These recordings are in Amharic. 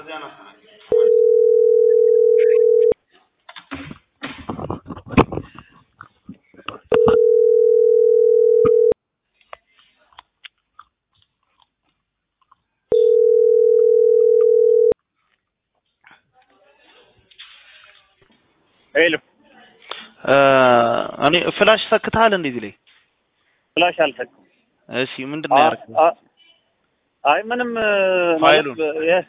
ሄሎ እኔ ፍላሽ ሰክተሃል እንዴ እዚህ ላይ? ፍላሽ አልሰኩም። እሺ ምንድን ነው ያደረግኸው? አ- አይ ምንም ማለት የ-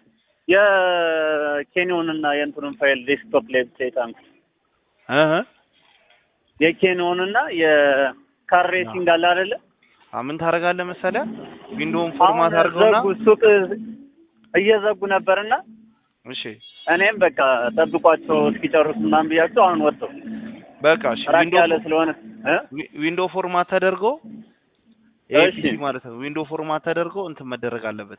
የኬንዮን እና የእንትኑን ፋይል ዴስክቶፕ ላይ ብቻ የጫንኩ እህ የኬንዮን እና የካር ሬሲንግ አለ አይደለ? አ ምን ታደርጋለህ መሰለህ? ዊንዶውን አሁን ፎርማት አድርገውና ዘጉ ሱቅ እየዘጉ ነበርና እሺ እኔም በቃ ጠብቋቸው እስኪጨርሱ ምናምን ብያቸው አሁን ወጥተው በቃ እሺ ራቅ ዊንዶ ያለ ስለሆነ እ? ዊንዶ ፎርማት ተደርጎ እሺ። ኤፒሲ ማለት ነው። ዊንዶ ፎርማት ተደርጎ እንትን መደረግ አለበት።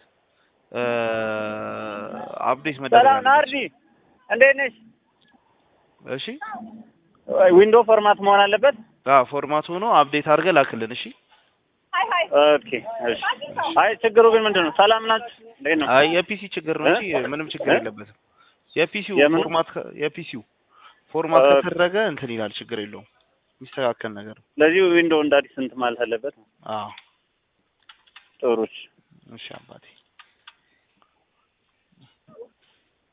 አፕዴት መደረግ ሰላም አለበት። ናርዲ እንዴት ነሽ? እሺ ዊንዶ ፎርማት መሆን አለበት። አ ፎርማት ሆኖ አፕዴት አድርገህ ላክልን። እሺ ኦኬ እሺ። አይ ችግሩ ግን ምንድን ነው? ሰላም ናችሁ? እንዴት ነው? አይ የፒሲ ችግር ነው እንጂ እ? ምንም ችግር እ? የለበትም። የፒሲው የምኑ? ፎርማት ከ- የፒሲው ፎርማት ኦኬ። ከተደረገ እንትን ይላል። ችግር የለውም። የሚስተካከል ነገር ነው። ስለዚህ ዊንዶ እንደ አዲስ እንትን ማለት አለበት። አዎ ጥሩ እሺ። እሺ አባቴ